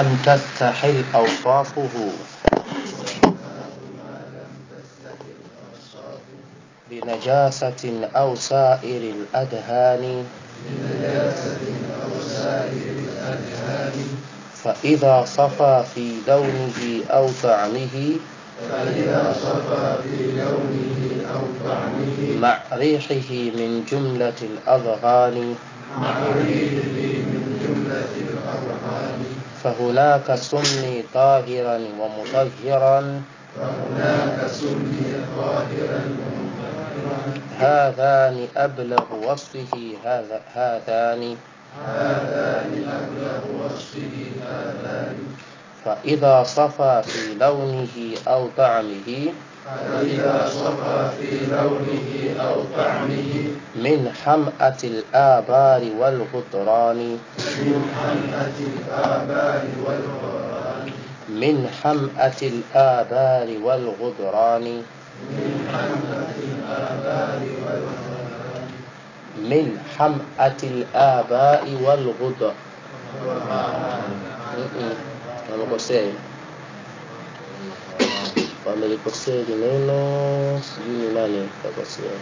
لم تستحل أوصافه بنجاسة أو سائر الأدهان فإذا صفى في لونه أو طعمه فإذا صفى في لونه أو طعمه مع ريحه من جملة الأذغان مع ريحه من جملة الأرهان فهناك سمي طاهرا ومطهرا فهناك سمي طاهرا ومطهرا هذان أبلغ وصفه هذا هذان هذان أبلغ وصفه هذان فإذا صفى في لونه أو طعمه فإذا صفى في لونه أو طعمه من حمأة الآبار والغدران من حمأة الآباء والغران من حمأة الآبار والغدران من حمأة الآباء والغران من حمأة الآباء والغدر Mm-mm. wamekosea wamelikosea hili neno sijui ni nani kakosea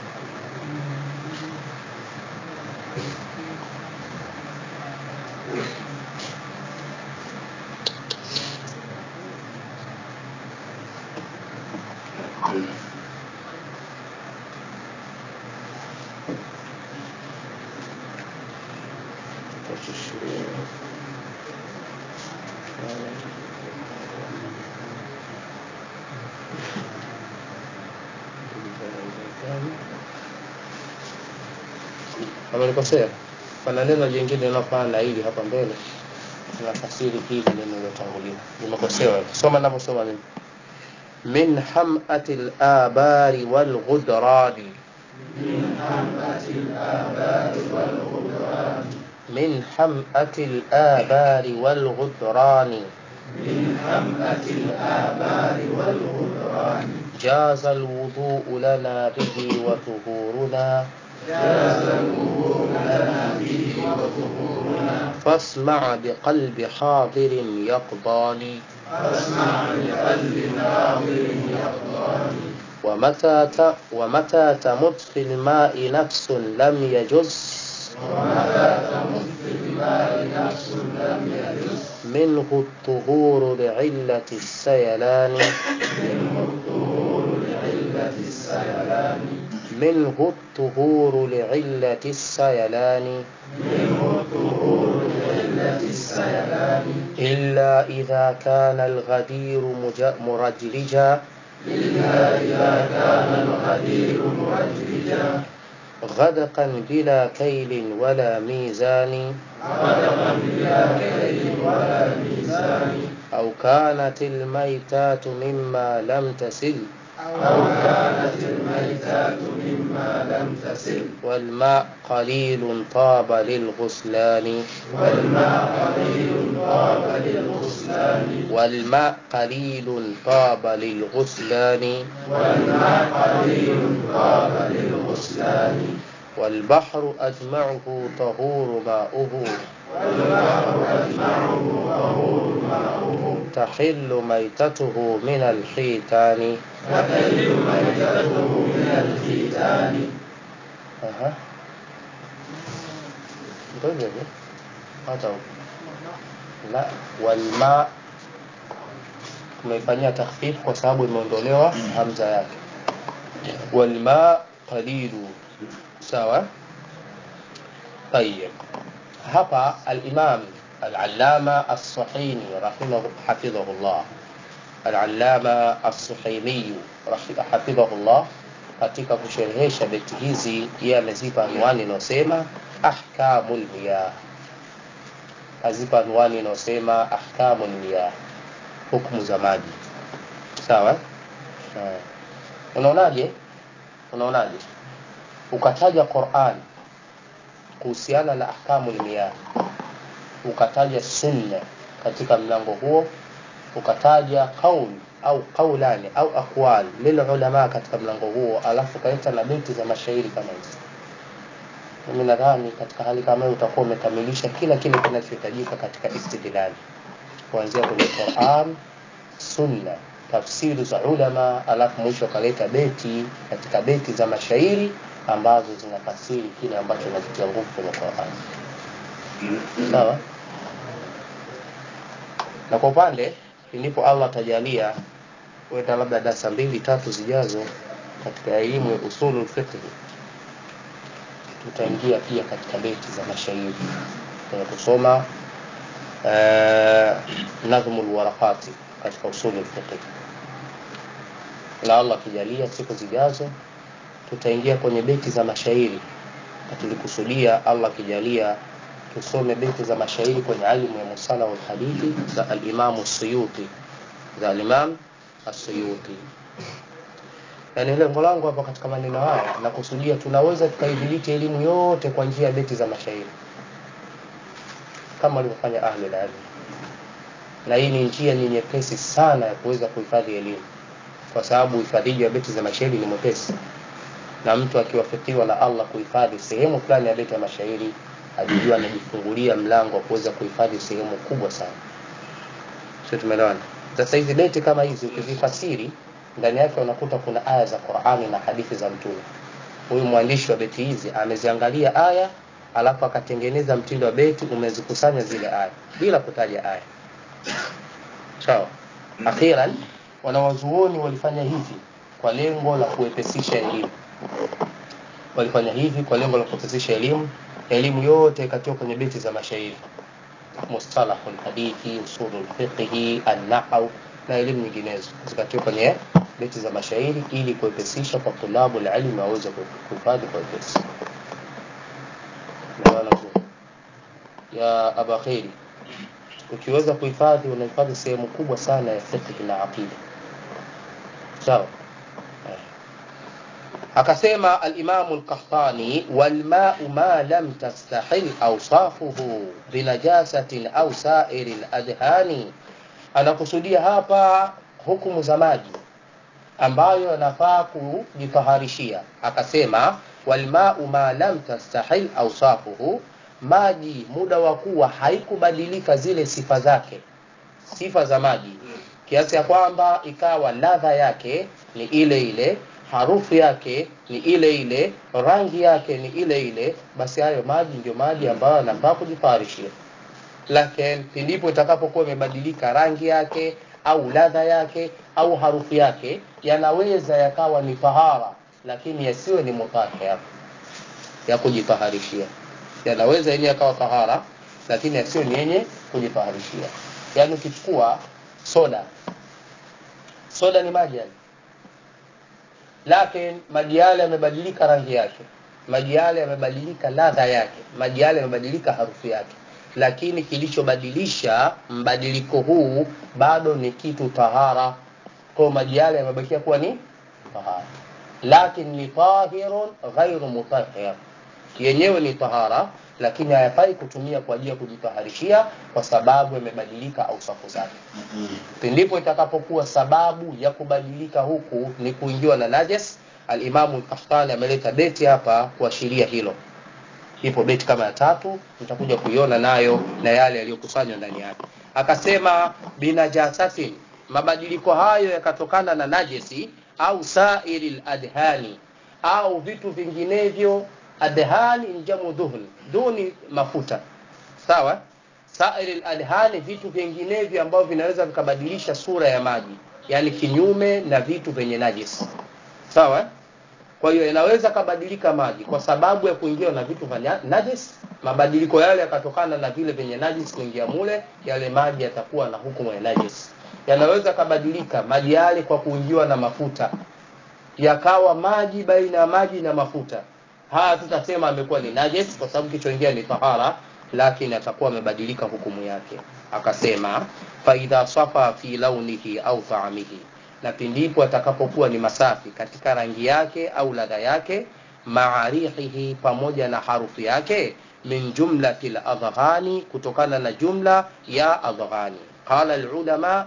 amelikosea pana neno jingine linalofana na hili hapa mbele nafasiri hili neno lilotangulia limekosewa soma navyosoma mimi min hamati labari walghudrani من حمأة الآباء والغران من حمأة الآبار والغدران من حمأة الآباء والغران جاز الوضوء لنا به وطهورنا جاز الوضوء لنا به وظهورنا فاسمع بقلب حاضر يقضاني فاسمع بقلب ناظر يقضان ومتى ت... ومتى تمت في الماء نفس لم يجز ومتى تمت في الماء نفس لم يجز منه الطهور لعلة السيلان منه الطهور لعلة السيلان منه الطهور لعلة السيلان منه الطهور لعلة السيلان إلا إذا كان الغدير مج... مرجلجا إلا إذا كان الغدير مرجلجا غدقا بلا كيل ولا ميزان غدقا بلا كيل ولا ميزان أو كانت الميتات مما لم تسل أو كانت الميتات مما لم تسل والماء قليل طاب للغسلان والماء قليل طاب للغسلان والماء قليل طاب للغسلان والماء قليل طاب للغسلان والبحر أجمعه طهور ماؤه والبحر أجمعه طهور ماؤه تحل ميتته من الحيتان تحل ميتته من الختان أها ndio hivyo hata huko la walma tumeifanyia takhfif kwa sababu imeondolewa hamza yake walma qalilu sawa طيب hapa al-imam al-allama as-suhaini rahimahu hafidhahullah al-allama as-suhaini hafidhahullah katika kusherehesha beti hizi yeye amezipa anwani inayosema ahkamul miyah azipa anwani inayosema ahkamul miyah hukumu za maji sawa eh. unaonaje unaonaje ukataja Qur'an kuhusiana na ahkamul miyah ukataja sunna katika mlango huo ukataja qaul au qaulani au aqwal lil ulama katika mlango huo alafu ukaleta na beti za mashairi kama hizi mimi nadhani katika hali kama hiyo utakuwa umekamilisha kila kile kinachohitajika katika istidlali kuanzia kwenye Qur'an, Sunna, tafsiri za ulama, alafu mwisho akaleta beti katika beti za mashairi ambazo zinafasiri kile ambacho kinachotia nguvu kwenye Qur'an. Sawa? Na kwa upande ndipo Allah atajalia weta labda darasa mbili tatu zijazo katika elimu ya usulul fiqh tutaingia pia katika beti za mashairi kwenye kusoma uh, nadhmul warakati katika usulul fiqh na Allah akijalia siku zijazo tutaingia kwenye beti za mashairi na tulikusudia Allah akijalia tusome beti za mashairi kwenye alimu ya musala wal hadithi za al-Imam Suyuti za al-Imam As-Suyuti yaani lengo langu hapa katika maneno haya nakusudia tunaweza tukaidhibiti elimu yote kwa njia ya beti za mashairi kama walivyofanya ahli ilm na hii ni njia ni nyepesi sana ya kuweza kuhifadhi elimu kwa sababu uhifadhiji wa beti za mashairi ni mwepesi na mtu akiwafikiwa na Allah kuhifadhi sehemu fulani ya beti ya mashairi ajijua anajifungulia mlango wa kuweza kuhifadhi sehemu kubwa sana sio tumeelewana sasa hizi beti kama hizi ukizifasiri ndani yake unakuta kuna aya za Qur'ani na hadithi za mtume huyu mwandishi wa beti hizi ameziangalia aya alafu akatengeneza mtindo wa beti umezikusanya zile aya bila kutaja aya sawa akhiran wanawazuoni walifanya hivi kwa lengo la kuepesisha elimu walifanya hivi kwa lengo la kuepesisha elimu elimu yote ikatiwa kwenye beti za mashairi mustalahul hadithi usulul fiqhi an-nahw na elimu nyinginezo zikatiwa kwenye beti za mashairi ili kuepesisha kwa tulabu ilmu waweze kuhifadhi kwa wepesi ya aba khairi ukiweza kuhifadhi unahifadhi sehemu kubwa sana ya fiqh na aqida sawa akasema al-Imam al-Qahtani wal ma'u ma lam tastahil awsafuhu binajasatin aw sa'iril adhani anakusudia hapa hukumu za maji ambayo yanafaa kujitaharishia akasema wal ma'u ma lam tastahil awsafuhu maji muda wa kuwa haikubadilika zile sifa zake sifa za maji kiasi ya kwamba ikawa ladha yake ni ile ile harufu yake ni ile ile rangi yake ni ile ile basi hayo maji ndio maji ambayo yanafaa kujifarishia lakini pindipo itakapokuwa imebadilika rangi yake au ladha yake au harufu yake yanaweza yakawa ni tahara lakini yasiwe ni mutahhar ya kujitaharishia yanaweza yenyewe yakawa tahara lakini yasiwe ni yenye kujitaharishia yaani ukichukua soda soda ni maji yani lakini maji yale yamebadilika rangi yake maji yale yamebadilika ladha yake maji yale yamebadilika harufu yake lakini kilichobadilisha mbadiliko huu bado ni kitu tahara kwa maji yale yamebakia kuwa ni tahara lakini ni tahirun ghairu mutahhir yenyewe ni tahara lakini hayafai kutumia kwa ajili ya kujitaharishia kwa sababu yamebadilika au safu zake pindipo itakapokuwa sababu ya kubadilika huku ni kuingiwa na najas alimamu al-Qahtani ameleta beti hapa kuashiria hilo ipo beti kama ya tatu mtakuja kuiona nayo na yale yaliyokusanywa ndani yake akasema binajasatin mabadiliko hayo yakatokana na najesi au sairil adhani au vitu vinginevyo adhani ni jamu dhuhn duni mafuta sawa sairil adhani vitu vinginevyo ambavyo vinaweza vikabadilisha sura ya maji yani kinyume na vitu vyenye najisi sawa kwa hiyo inaweza kabadilika maji kwa sababu ya kuingiwa na vitu vya najis mabadiliko yale yakatokana na vile vyenye najis kuingia mule yale maji yatakuwa na hukumu ya najis yanaweza kabadilika maji yale kwa kuingiwa na mafuta yakawa maji baina ya maji na mafuta haya tutasema amekuwa ni najis kwa sababu kichoingia ni tahara lakini atakuwa amebadilika hukumu yake akasema faidha safa fi launihi au taamihi na pindipo atakapokuwa ni masafi katika rangi yake au ladha yake maarihihi pamoja na harufu yake min jumlati ladghani kutokana na jumla ya adghani qala alulama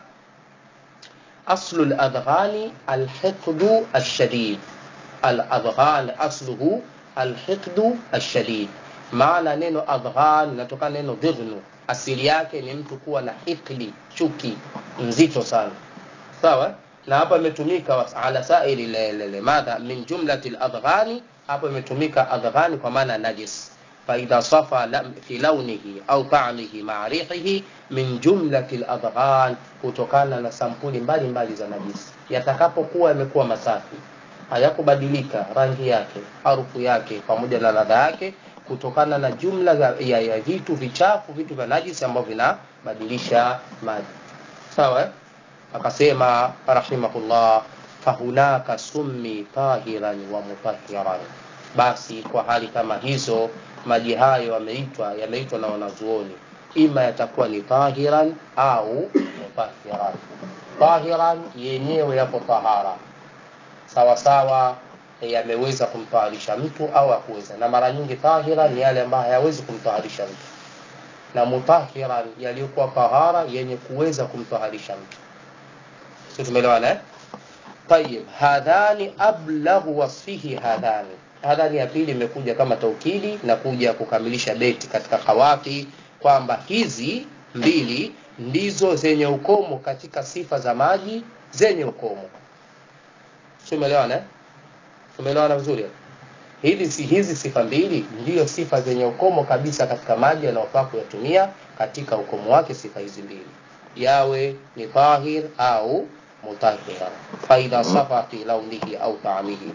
aslu ladghani alhiqdu alshadid aladghan asluhu alhiqdu alshadid maana neno adghan inatokana neno dhighnu asili yake ni mtu kuwa na hikdi chuki nzito sana sawa na hapa imetumika ala sairi lele madha min jumlati ladghani hapa imetumika adghani kwa maana najis faidha safa lam, fi launihi au ta'mihi ma'a rihihi min jumlati ladghan kutokana na sampuli mbalimbali za najisi yatakapokuwa yamekuwa masafi hayakubadilika rangi yake harufu yake pamoja na ladha yake kutokana na jumla ya, ya, ya vitu vichafu vitu vya najisi ambavyo vinabadilisha maji sawa eh? akasema rahimahullah fahunaka summi tahiran wa mutahiran basi kwa hali kama hizo maji hayo yameitwa yameitwa na wanazuoni ima yatakuwa ni tahiran au mutahiran tahiran yenyewe yapo tahara sawa sawa yameweza kumtaharisha mtu au akuweza na mara nyingi tahira ni yale ambayo hayawezi kumtaharisha mtu na mutahiran yaliyokuwa tahara yenye kuweza kumtaharisha mtu sio tumeelewana eh طيب hadhani ablaghu wasfihi hadhani hadhani ya pili imekuja kama taukidi na kuja kukamilisha beti katika kawafi kwamba hizi mbili ndizo zenye ukomo katika sifa za maji zenye ukomo tumeelewana eh tumeelewana vizuri hizi si hizi sifa mbili ndiyo sifa zenye ukomo kabisa katika maji yanayofaa kuyatumia katika ukomo wake sifa hizi mbili yawe ni tahir au mutahira faidha safa fi launihi au taamihi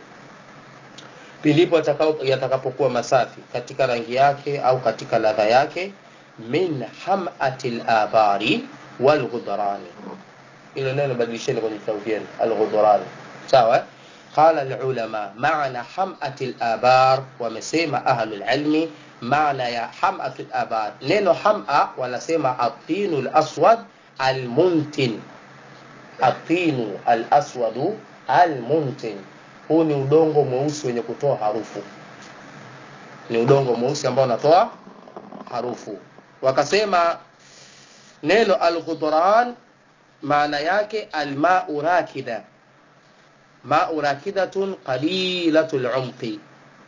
pilipo yatakapokuwa masafi katika rangi yake au katika ladha yake min hamati labari walghudhrani ilo neno badilisheni kwenye vitabu vyenu alghudhrani sawa قال العلماء معنى حمأة الآبار ومسيما أهل العلم معنى يا حمأة الآبار نينو حمأة ونسيما الطين الأسود المنتن الطين الأسود المنتن huu ni udongo mweusi wenye kutoa harufu ni udongo mweusi ambao unatoa harufu wakasema neno alghudran maana yake almau rakida mau rakidatun qalilatul umqi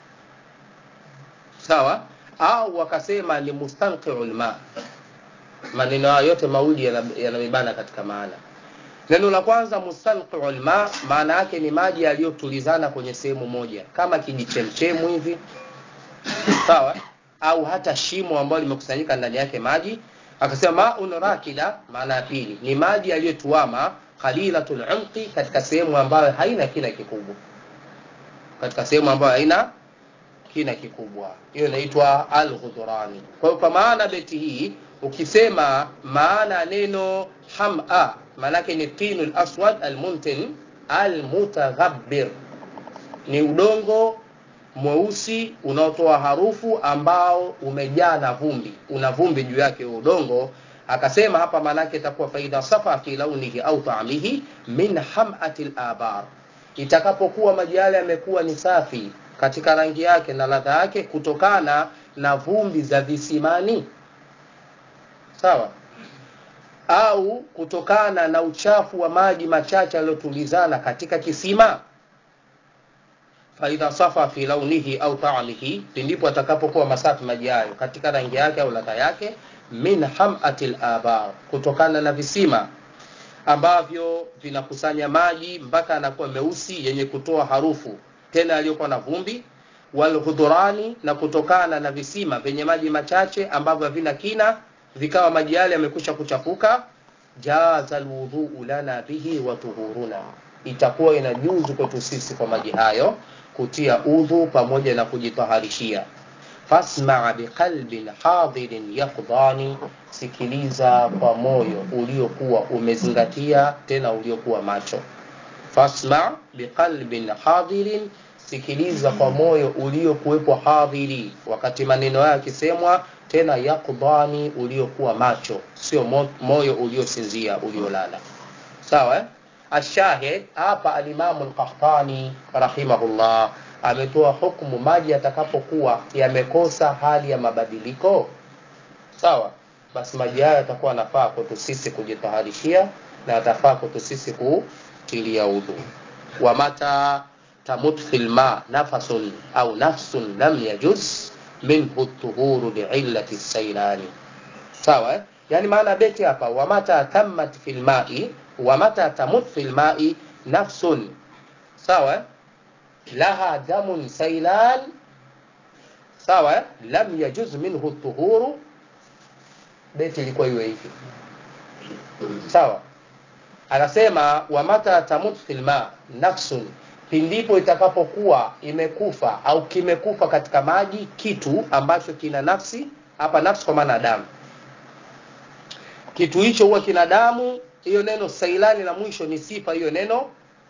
sawa au wakasema ni mustanqiu lma maneno hayo yote mawili yanamibana katika maana neno la kwanza mustanqiu lma maana yake ni maji yaliyotulizana kwenye sehemu moja kama kijichemchemu hivi sawa au hata shimo ambalo limekusanyika ndani yake maji akasema maun rakida maana ya pili ni maji yaliyotuama qalilatul umqi katika sehemu ambayo haina kina kikubwa katika sehemu ambayo haina kina kikubwa hiyo inaitwa alghudurani kwa hiyo kwa maana beti hii ukisema maana neno hama maanake ni tinu laswad almuntin almutaghabbir ni udongo mweusi unaotoa harufu ambao umejaa na vumbi una vumbi juu yake udongo akasema hapa maanake itakuwa faida safa fi launihi au taamihi min hamati labar itakapokuwa maji yale yamekuwa ni safi katika rangi yake na ladha yake kutokana na vumbi za visimani sawa au kutokana na uchafu wa maji machache yaliyotulizana katika kisima faidha safa fi launihi au taamihi pindipo atakapokuwa masafi maji hayo katika rangi yake au ladha yake min hamati labar kutokana na visima ambavyo vinakusanya maji mpaka anakuwa meusi yenye kutoa harufu tena yaliyokuwa na vumbi walhudhurani na kutokana na visima vyenye maji machache ambavyo havina kina vikawa maji yale yamekwisha kuchafuka jaza alwudhuu lana bihi wa tuhuruna itakuwa inajuzu kwetu sisi kwa maji hayo kutia udhu pamoja na kujitaharishia fasmaa biqalbin hadirin yaqdani sikiliza kwa moyo uliokuwa umezingatia tena uliokuwa macho fasma biqalbin hadirin sikiliza kwa moyo uliokuwepo hadhiri wakati maneno hayo yakisemwa tena yaqdani uliokuwa macho sio mo, moyo uliosinzia uliolala sawa eh? ashahid hapa alimamu lqahtani rahimahullah ametoa hukumu maji yatakapokuwa yamekosa hali ya mabadiliko sawa basi maji hayo yatakuwa yanafaa kwetu sisi kujitaharishia na yatafaa kwetu sisi kutilia udhu wa mata tamut fi lma nafasun au nafsun lam yajuz minhu tuhuru liillati sailani sawa eh? yani maana beti hapa wamata tammat fil ma'i wamata tamut fil ma'i nafsun sawa eh? laha damun sailan sawa eh? lam yajuz minhu tuhuru beti ilikuwa iwe hivi sawa anasema wamata tamut fil ma nafsun pindipo itakapokuwa imekufa au kimekufa katika maji kitu ambacho kina nafsi hapa nafsi kwa maana damu kitu hicho huwa kina damu hiyo neno sailani la mwisho ni sifa hiyo neno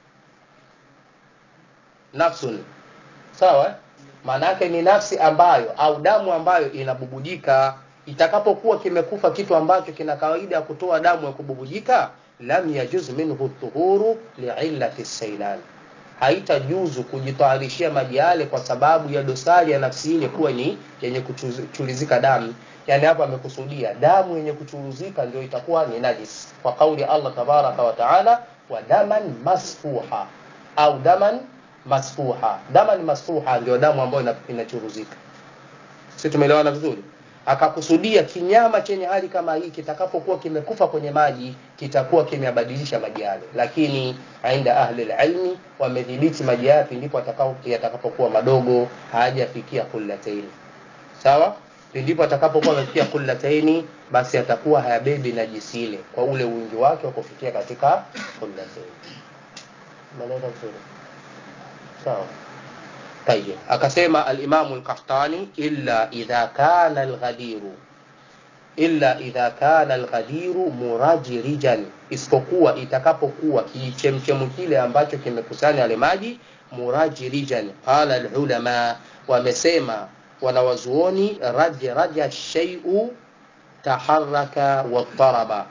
nafsun sawa maana yake ni nafsi ambayo au damu ambayo inabubujika itakapokuwa kimekufa kitu ambacho kina kawaida ya kutoa damu ya kububujika lam yajuz minhu tuhuru liillati sailan haitajuzu kujitayarishia maji yale kwa sababu ya dosari ya nafsi ile kuwa ni yenye kuchulizika damu yani hapa amekusudia damu yenye kuchuruzika ndio itakuwa ni najis kwa kauli Allah tabaraka wa taala wa daman masfuha au daman masfuha daman masfuha ndio damu ambayo inachuruzika sisi tumeelewana vizuri akakusudia kinyama chenye hali kama hii kitakapokuwa kimekufa kwenye maji kitakuwa kimeyabadilisha maji yale lakini inda ahli ilmi wamedhibiti maji yapi ndipo yatakapokuwa madogo hayajafikia kullataini sawa ndipo atakapokuwa amefikia kullataini basi atakuwa hayabebi najisi ile kwa ule wingi wake wa kufikia katika kullataini umeeleza vizuri sawa طيب akasema al-Imam al-Qahtani illa idha kana al-ghadiru illa idha kana al-ghadiru murajirijan isipokuwa itakapokuwa kichemchemu kile ambacho kimekusanya yale maji murajirijan qala al-ulama wamesema wanawazuoni raji raja shay'u taharraka wa taraba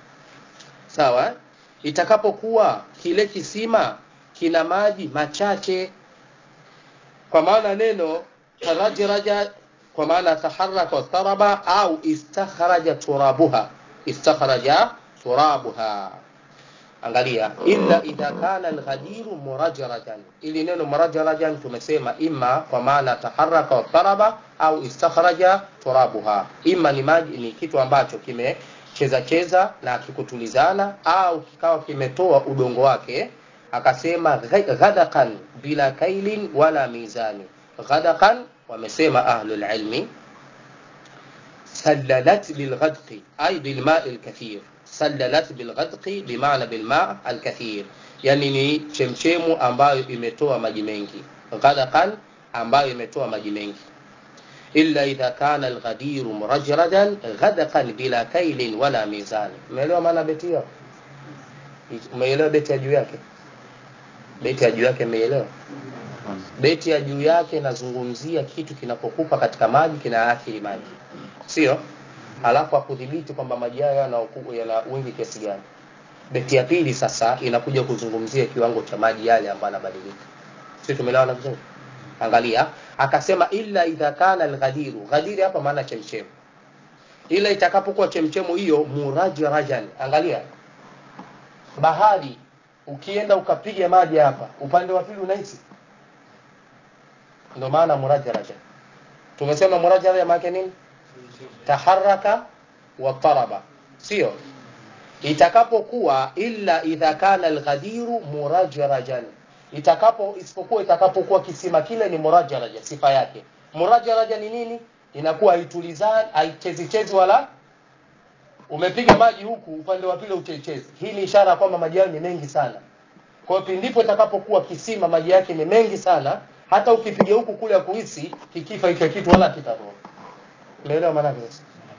sawa itakapokuwa kile kisima kina maji machache kwa maana neno tarajraja kwa maana taharaka wastaraba au istakhraja turabuha istakhraja turabuha angalia illa idha kana alghadiru murajrajan ili neno murajrajan tumesema imma kwa maana taharaka wastaraba au istakhraja turabuha imma ni maji ni kitu ambacho kime cheza cheza na kikutulizana au kikawa kimetoa udongo wake akasema ghadaqan bila kailin wala mizani ghadaqan wamesema ahlul ilmi sallalat bilghadqi ay bilma'i alkathir sallalat bilghadqi bimaana bilma' alkathir yani ni chemchemu ambayo imetoa maji mengi ghadaqan ambayo imetoa maji mengi illa idha kana alghadiru murajradan ghadaqan bila kailin wala mizani umeelewa maana beti hiyo umeelewa beti ya juu yake beti ya juu yake umeelewa beti ya juu yake inazungumzia kitu kinapokufa katika maji kinaathiri maji sio alafu akudhibiti kwamba maji hayo yana yana wingi kiasi gani beti ya pili sasa inakuja kuzungumzia kiwango cha maji yale ambayo yanabadilika sio tumeelewana vizuri angalia akasema illa idha kana alghadiru ghadiri hapa maana chemchemu ila itakapokuwa chemchemu hiyo murajrajan angalia bahari ukienda ukapiga maji hapa upande wa pili unahisi ndio maana murajaraja tumesema murajaraja maana nini taharaka wa taraba sio itakapokuwa illa idha kana alghadiru murajarajan itakapo isipokuwa itakapokuwa kisima kile ni murajaraja sifa yake murajaraja ni nini inakuwa haitulizani haichezi chezi wala umepiga maji huku upande wa pili uchechezi hii ni ishara kwamba maji yao ni mengi sana kwa hiyo pindipo itakapokuwa kisima maji yake ni mengi sana hata ukipiga huku kule kuhisi kikifa hicho kitu wala kitatoka umeelewa maana yake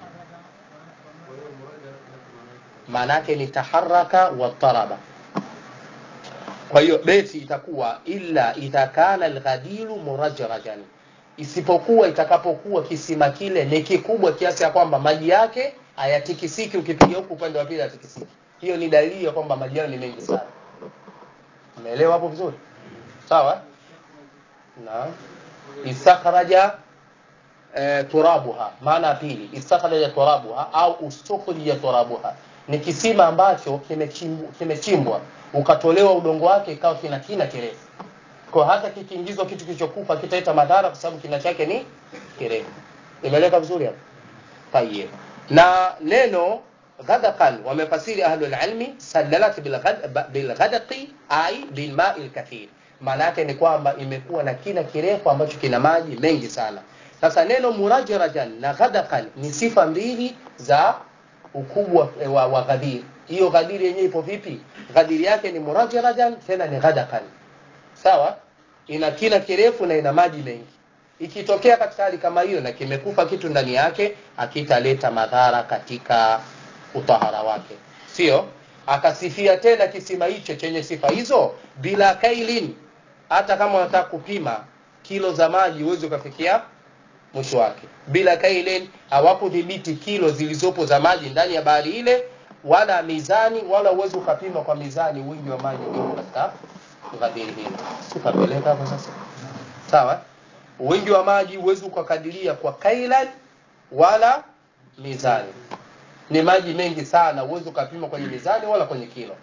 maana yake ni taharaka wa taraba kwa hiyo beti itakuwa illa idha kana alghadiru murajrajan isipokuwa itakapokuwa kisima kile ni kikubwa kiasi ya kwamba maji yake hayatikisiki ukipiga huku upande wa pili hayatikisiki hiyo ni dalili ya kwamba maji yao ni mengi sana umeelewa hapo vizuri sawa na istakhraja e, turabuha maana ya pili istakhraja turabuha au ustukhrija turabuha ni kisima ambacho kimechimbwa kime ukatolewa udongo wake ikawa kina kina kirefu kwa hata kikiingizwa kitu kilichokufa kitaleta madhara kwa sababu kina chake ni kirefu imeleka vizuri hapo tayeb na neno ghadaqan wamefasiri ahlul ilmi sallalat bilghadaqi ai bilmai lkathir maana yake ni kwamba imekuwa na kina kirefu ambacho kina maji mengi sana sasa neno murajrajan na ghadaqan ni sifa mbili za ukubwa wa, wa ghadiri hiyo ghadiri yenyewe ipo vipi ghadiri yake ni murajrajan tena ni ghadaqan sawa ina kina kirefu na ina maji mengi ikitokea katika hali kama hiyo na kimekufa kitu ndani yake akitaleta madhara katika utahara wake sio akasifia tena kisima hicho chenye sifa hizo bila kailin hata kama unataka kupima kilo za maji huwezi ukafikia mwisho wake bila kailin hawakudhibiti kilo zilizopo za maji ndani ya bahari ile wala mizani wala uwezi ukapima kwa mizani wingi wa maji uliopo katika ghadiri hilo sikapeleka hapo sasa sawa wingi wa maji huwezi ukakadiria kwa kailan wala mizani ni maji mengi sana huwezi ukapima kwenye mizani wala kwenye kilo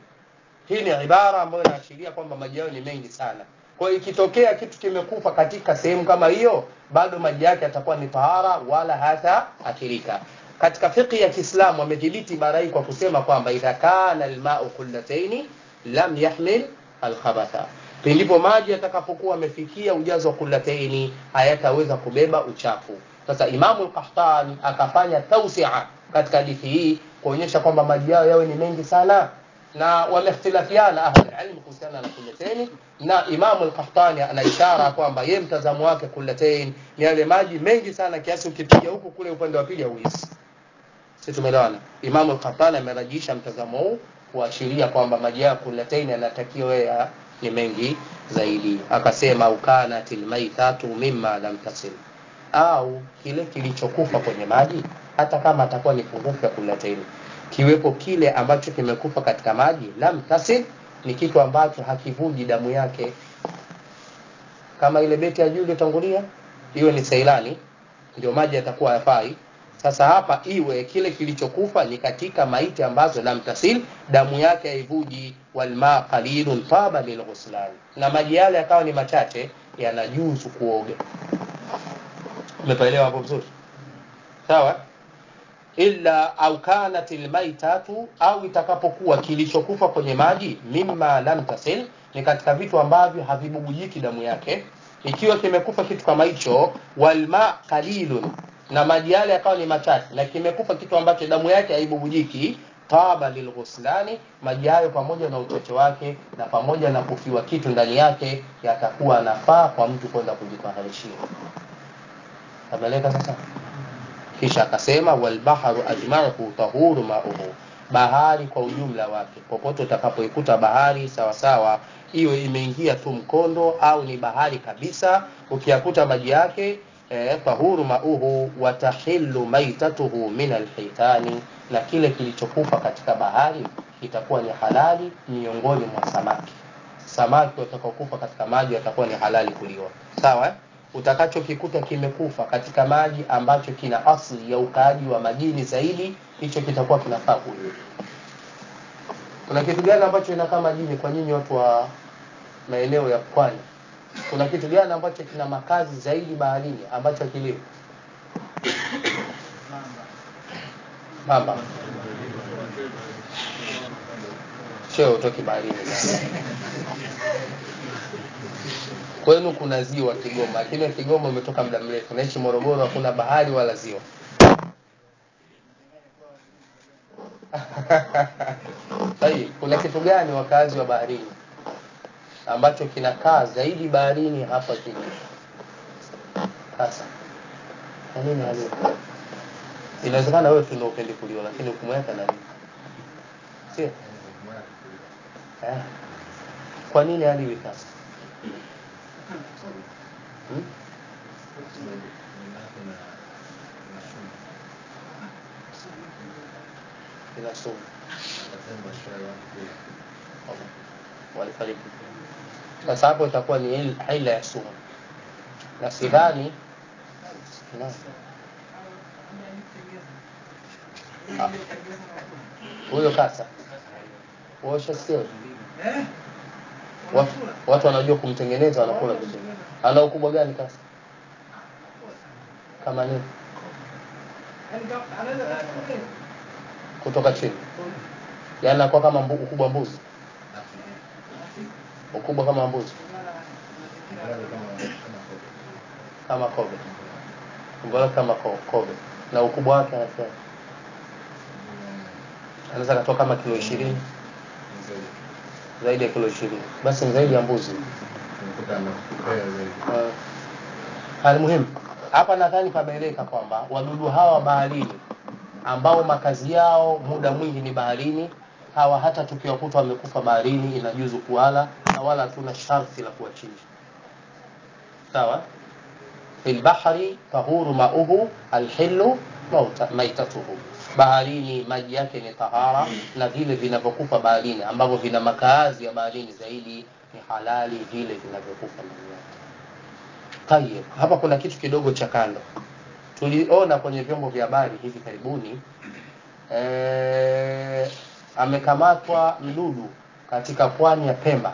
hii ni ibara ambayo inaashiria kwamba maji yao ni mengi sana kwa hiyo ikitokea kitu kimekufa katika sehemu kama hiyo bado maji yake yatakuwa ni tahara wala hata athirika katika fiqhi ya kiislamu wamedhibiti ibara hii kwa kusema kwamba idha kana almau kullataini lam yahmil alkhabatha pindipo maji yatakapokuwa amefikia ujazo wa kullataini hayataweza kubeba uchafu sasa imamu lqahtan akafanya tausia katika hadithi hii kuonyesha kwamba maji yao yawe ni mengi sana na wamehtilafiana ahlulilmi kuhusiana na kullateni na imamu lkahtani ana ishara kwamba ye mtazamo wake kullatain ni yale maji mengi sana kiasi ukipiga huku kule upande wa pili hauhisi si tumeelewana imamu lkahtani amerajisha mtazamo huu kuashiria kwamba maji yao kullatain yanatakiwa ya ni mengi zaidi akasema ukanat lmaitatu mima lam tasil au kile kilichokufa kwenye maji hata kama atakuwa ni pungufu ya kullatain kiwepo kile ambacho kimekufa katika maji lam tasil ni kitu ambacho hakivuji damu yake kama ile beti ya juu iliyotangulia iwe ni seilani ndio maji yatakuwa yafai sasa hapa iwe kile kilichokufa ni katika maiti ambazo lam tasil damu yake haivuji walma qalilun taba lilghuslan na maji yale yakawa ni machache yanajuzu kuoga umepaelewa hapo vizuri sawa illa au kanat almaitatu au itakapokuwa kilichokufa kwenye maji mimma lam tasil ni katika vitu ambavyo havibubujiki damu yake ikiwa kimekufa kitu kama hicho walma qalilun na maji yale yakawa ni machache na kimekufa kitu ambacho damu yake haibubujiki taba lilghuslani maji hayo pamoja na uchache wake na pamoja na kufiwa kitu ndani yake yatakuwa nafaa kwa mtu kwenda kujitaharishia ameleka sasa kisha akasema walbaharu ajmahu tahuru mauhu bahari kwa ujumla wake popote utakapoikuta bahari sawa sawa iwe imeingia tu mkondo au ni bahari kabisa ukiyakuta maji yake eh, tahuru mauhu watahillu maitatuhu min alhitani na kile kilichokufa katika bahari kitakuwa ni halali miongoni mwa samaki samaki watakaokufa katika maji watakuwa ni halali kuliwa sawa eh? utakachokikuta kimekufa katika maji ambacho kina asli ya ukaaji wa majini zaidi hicho kitakuwa kinafaa kuliwa kuna kitu gani ambacho inakaa majini kwa nyinyi watu wa maeneo ya pwani kuna kitu gani ambacho kina makazi zaidi baharini ambacho kilimo mamba cheo utoki baharini kwenu kuna ziwa Kigoma, lakini Kigoma umetoka muda mrefu, naishi Morogoro, hakuna bahari wala ziwa. Sahi, kuna kitu gani wakazi wa baharini ambacho kinakaa zaidi baharini hapa chini? Sasa kwa nini hali inawezekana wewe tu ndio upendi kuliwa, lakini ukumweka nani? Sio eh? Kwa nini hali hivi sasa? Hmm? Ina sumu walifariki. Sasa hapo itakuwa ni haila ya sumu, na sidhani huyo kasa washasikia watu, watu wanajua kumtengeneza wanakula vizuri. Ana ukubwa gani kasa? Kama nini? kutoka chini yaani anakuwa kama mbu, ukubwa wa mbuzi ukubwa kama mbuzi kama kobe umbo lake kama ko- kobe na ukubwa wake anasema anaweza katoa kama kilo ishirini zaidi ya kilo ishirini basi ni zaidi ya mbuzi uh, hali muhimu hapa nadhani pameeleka kwamba wadudu hawa baharini ambao makazi yao muda mwingi ni baharini hawa hata tukiwakuta wamekufa baharini inajuzu kuwala na wala hatuna sharti la kuwachinja sawa fi lbahri tahuru mauhu alhilu mauta- maitatuhu baharini maji yake ni tahara na vile vinavyokufa baharini ambavyo vina makaazi ya baharini zaidi ni halali vile vinavyokufa ndani yake tayeb hapa kuna kitu kidogo cha kando tuliona kwenye vyombo vya habari hivi karibuni eh, amekamatwa mdudu katika pwani ya pemba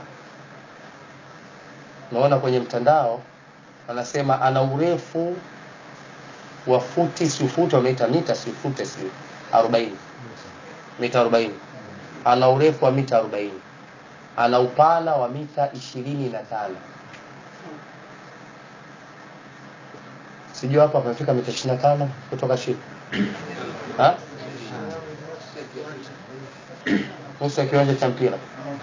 naona kwenye mtandao anasema ana urefu wa futi si futi wameita mita si fute si arobaini mita arobaini ana urefu wa mita arobaini ana upana wa mita ishirini na tano sijui hapa pamefika mita ishirini na tano kutoka chini Ha? nusu ya kiwanja cha mpira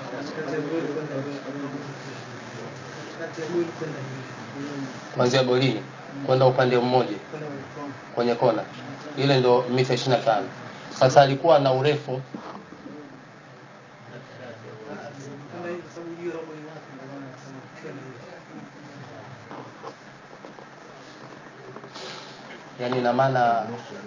kuanzia golini kwenda upande mmoja kwenye kona ile ndo mita ishirini na tano sasa alikuwa na urefu yani ina maana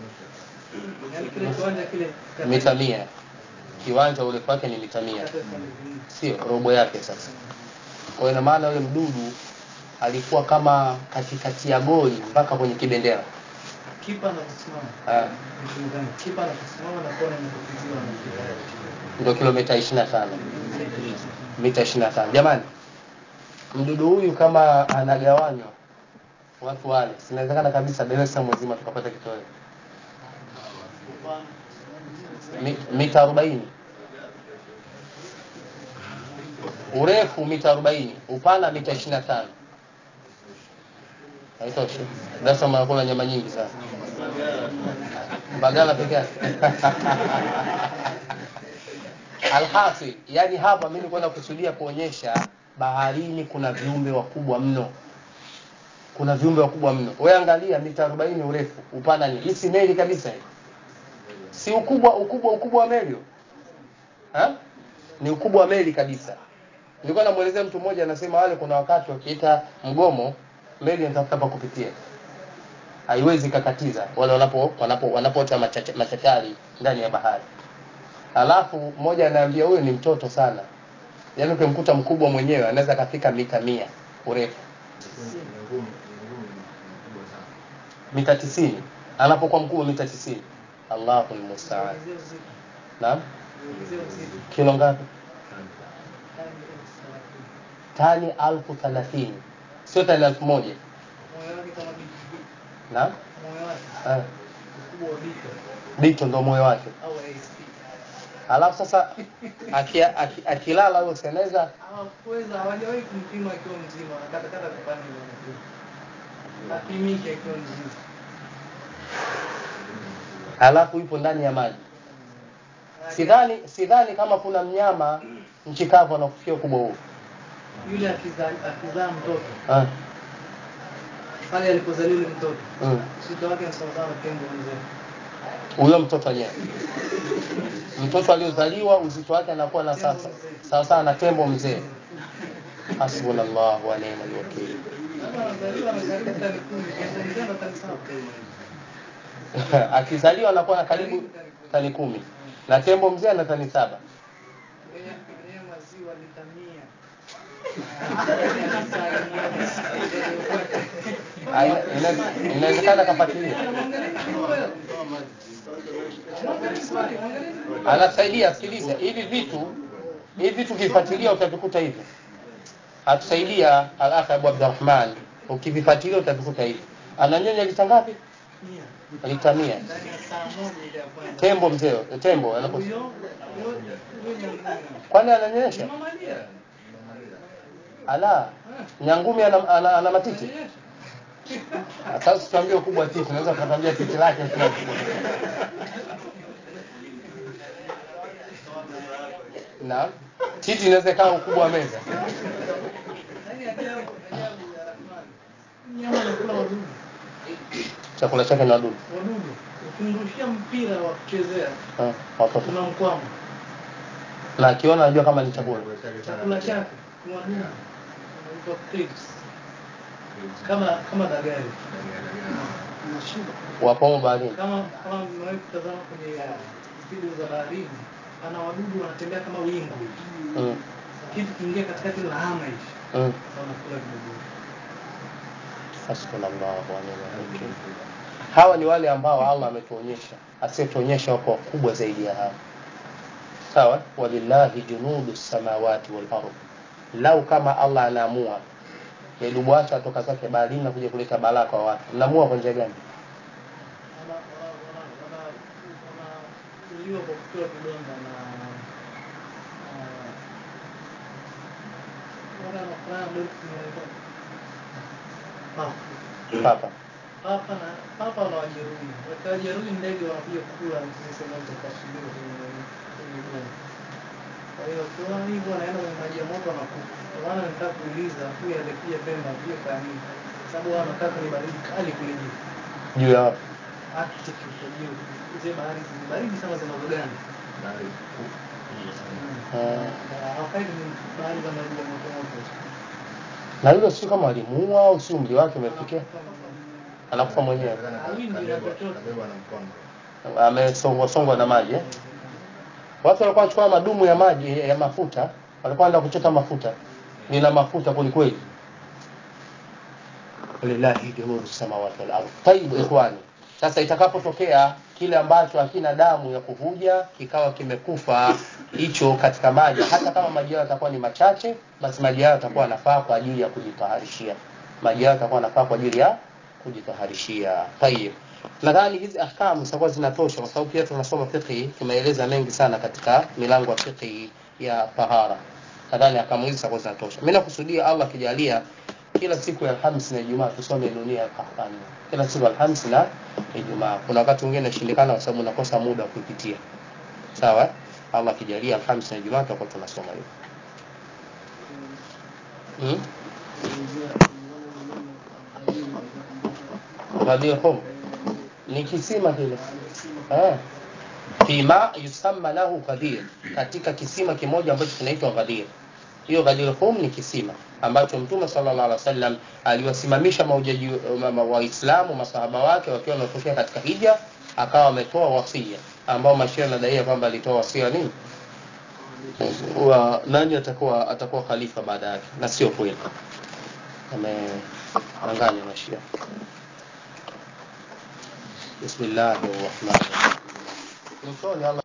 mita mia kiwanja urefu wake ni mita mia sio robo yake sasa kwa ina maana yule mdudu alikuwa kama katikati ya goli mpaka kwenye kibendera kipa anaposimama Ah, kipa anaposimama na kona inapopigiwa na ndio kilomita ishirini na tano mita ishirini na tano jamani mdudu huyu kama anagawanywa watu wale sinawezekana kabisa Dar es Salaam mzima tukapata kitoweo Mi- mita arobaini urefu mita arobaini upana mita ishirini na tano haitoshi Dar es Salaam anakula nyama nyingi sana Mbagala peke yake alhasil yani hapa mimi nilikuwa nakusudia kuonyesha baharini kuna viumbe wakubwa mno kuna viumbe wakubwa mno wewe angalia mita 40 urefu upana ni hii si meli kabisa hii si ukubwa ukubwa ukubwa wa meli ha? ni ukubwa wa meli kabisa nilikuwa namuelezea mtu mmoja anasema wale kuna wakati wakiita mgomo meli inatafuta pa kupitia haiwezi kakatiza wale wanapo wanapo wanapoota machacha- machachari ndani ya bahari alafu mmoja anaambia huyu ni mtoto sana yaani ukimkuta mkubwa mwenyewe anaweza akafika mita mia urefu mita tisini anapokuwa mkubwa mita tisini allahu lmustaan naam kilo ngapi tani alfu thalathini sio tani elfu moja moyo wake kama bito naam moyo wake Ah, ukubwa wa bito bito ndo moyo wake au ASP alafu sasa akilala aki, akilala huyo seneza hawakuweza hawajawahi kumpima akiwa mzima wanakatakata vipande vya mzima apimike akiwa mzima alafu yupo ndani ya maji sidhani sidhani kama kuna mnyama nchi kavu anakufikia ukubwa huo yule akizaa akizaa mtoto Ah, pale alipozaliwa yule mtoto mm. uzito wake ni sawasawa na tembo mzee huyo mtoto wenyewe mtoto aliozaliwa uzito wake anakuwa na sasa sawa sawa na tembo mzee hasbunallahu wa ni'mal wakil Sasa anazaliwa na karibu tani kumi tembo mzee ana tani saba akizaliwa anakuwa na karibu tani kumi na tembo mzee ana tani saba Kwenye kwenye maziwa lita mia Ah, ina- ina- inawezekana kafuatilia anasaidia sikiliza hivi vitu hivi vitu ukifuatilia utavikuta hivi atusaidia al-akh Abu Abdurrahman ukivifuatilia utavikuta hivi ananyonya lita ngapi Mia. lita mia Ndani ya saa moja ile ya kwanza. tembo mzee tembo anapo Huyo huyo huyo nyangumi. kwani ananyonyesha Mamalia. ala Ah. nyangumi ana, ana, ana matiti Nyonyesha. sasa tuambie ukubwa wa titi unaweza kutambia titi lake kila na titi inaweza ikawa ukubwa wa meza Yaani ajabu, ajabu ya Rahmani. Nyama anakula wadudu. chakula chake ni wadudu Wadudu. Ukimrushia mpira wa kuchezea Ah, watoto unamkwama. na akiona anajua kama ni chakula Chakula chake ni wadudu. Wanaitwa crips. Kama kama dagari. Unashiba. wapomo baharini Kama kama mmewahi kutazama kwenye video za baharini, ana wadudu wanatembea kama wingu. mm. Kitu kiingia katikati la hama hivi. mm. Wanakula kidogo. hasbunallahu wa ni'mal wakeel hawa ni wale ambao Allah ametuonyesha asiyetuonyesha wako wakubwa zaidi ya hawa sawa walillahi junudu samawati wal ardh lau kama Allah anaamua Yadubu acha atoka zake baharini na kuja kuleta balaa kwa watu mnaamua kwa njia gani Wana- wana- wana- wana- wanauliwa kwa kutoa vidonda na na- wale wanafanana dolphin wanaitwa papa. papa Papa na papa wanawajeruhi. Wakiwajeruhi ndege wanakuja kula zile sehemu zilizopasuliwa kwenye kwenye udongo. Kwa hiyo ukiona hivyo wanaenda kwenye maji ya moto wanakufa. Ndio maana nitaka kuuliza huyu alikuja Pemba vile kwa nini? Kwa sababu wao wanakaa kwenye baridi kali kule juu. juu ya wapi Arctic huko juu. Zile bahari zile baridi sana zinazoganda. Ah, Hawakai kwenye bahari za maji ya moto moto. na hilo sio kama alimuua au si umri wake umefikia anakufa mwenyewe amesongwa songwa na maji eh? watu walikuwa wanachukua madumu ya maji ya mafuta walikuwa wanaenda kuchota mafuta nina mafuta kwelikweli lillahi junudu samawati wal ardh taibu ikhwani sasa itakapotokea kile ambacho hakina damu ya kuvuja kikawa kimekufa hicho katika maji hata kama maji hayo yatakuwa ni machache basi maji hayo yatakuwa yanafaa kwa ajili ya kujitaharishia maji hayo yatakuwa yanafaa kwa ajili ya kujitaharishia tayib nadhani hizi ahkamu zitakuwa zinatosha kwa sababu pia tunasoma fiqhi tumeeleza mengi sana katika milango ya fiqhi ya tahara nadhani ahkamu hizi zitakuwa zinatosha mimi nakusudia Allah akijalia kila siku ya Alhamisi na Ijumaa tusome dunia ya Qur'ani. Kila siku ya Alhamisi na Ijumaa. Kuna wakati mwingine inashindikana kwa sababu nakosa muda wa kuipitia. Sawa? eh? Allah akijalia Alhamisi na Ijumaa tutakuwa tunasoma hivyo. Hmm? Ghadir Hum ni kisima kile. Eh. Fima yusamma lahu Ghadir, katika kisima kimoja ambacho kinaitwa Ghadir. Hiyo Ghadir Hum ni kisima ambacho Mtume sallallahu alaihi wasallam aliwasimamisha maujaji ma- ma- Waislamu masahaba wake wakiwa wametokea katika hija, akawa ametoa wasia ambao mashia nadaiya kwamba alitoa wasia nini wa nani atakuwa atakuwa khalifa baada yake, na sio kweli, amedanganya mashia. Bismillahir Rahmanir Rahim. Mwishoni Allah